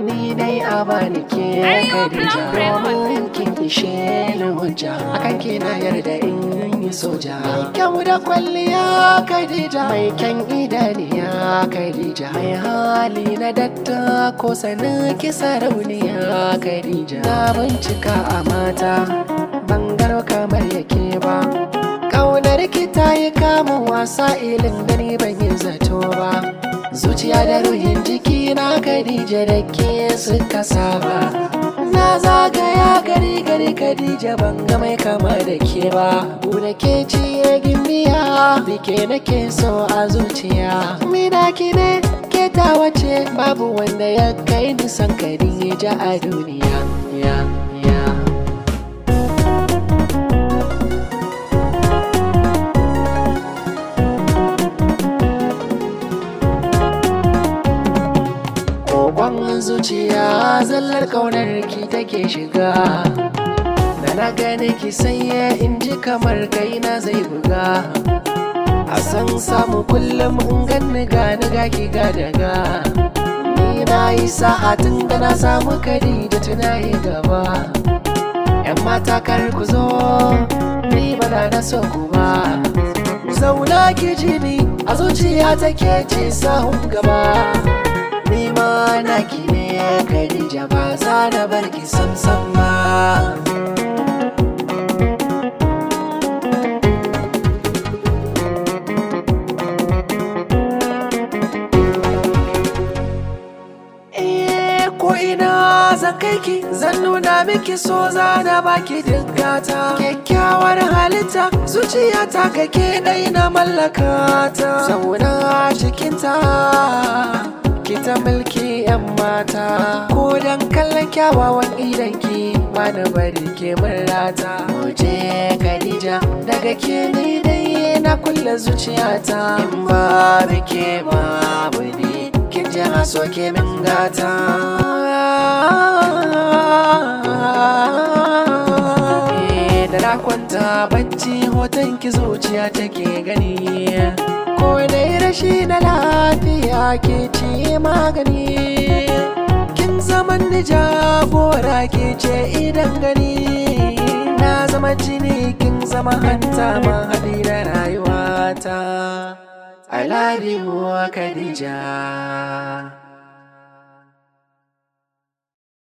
ni dai a bani ke Khadija domin kin ishe ni hujja akan kina yarda in yi soja mai kyau da kwalliya Khadija mai kyan idaniya Khadija mai hali na datta ko sanin ki sarauniya Khadija na bincika a mata ban gano kamar yake ba Ƙaunar ki ta yi kamun wasa ilin da ni ban yi zato ba Zuciya da ruhin jiki na Khadija da ke suka saba Na zagaya gari gari Khadija ban ga mai kama da ke ba Bude ke ciye gimbiya Bike nake so a zuciya Mina ki ne ke ta wace babu wanda ya kai nisan Khadija a duniya ya ya Kokon zuciya zallar kaunar ki take shiga Da na gane ki sanya in ji kamar kaina zai buga A san samu kullum in ganni gani ga ki ga daga Ni na yi sa'a tun da na samu kari da tunayi gaba Yan mata kar ku zo ni ba na na so ku ba Zauna ki ji ni a zuciya take ce sahun gaba Ni ma naki ne Khadija ba za na bar ki sam sam ba Eh ko ina zan kai ki zan nuna miki so za na baki diggata kyakkyawar halitta zuciya ta kake dai na mallaka ta zauna cikinta ki ta mulki yan mata ko dan kallon kyawawan idanki ba na bari ke murata Muje Khadija daga ke ni dai na kulle zuciyata in ba ke babu ni kin ji haso ke min gata Eh, da na kwanta bacci hoton ki zuciya take gani ko dai rashi na lafiya ke ci magani kin zaman ni jagora ke ce idan gani na zama jini kin zama hanta ma haɗi da rayuwata I love you Khadija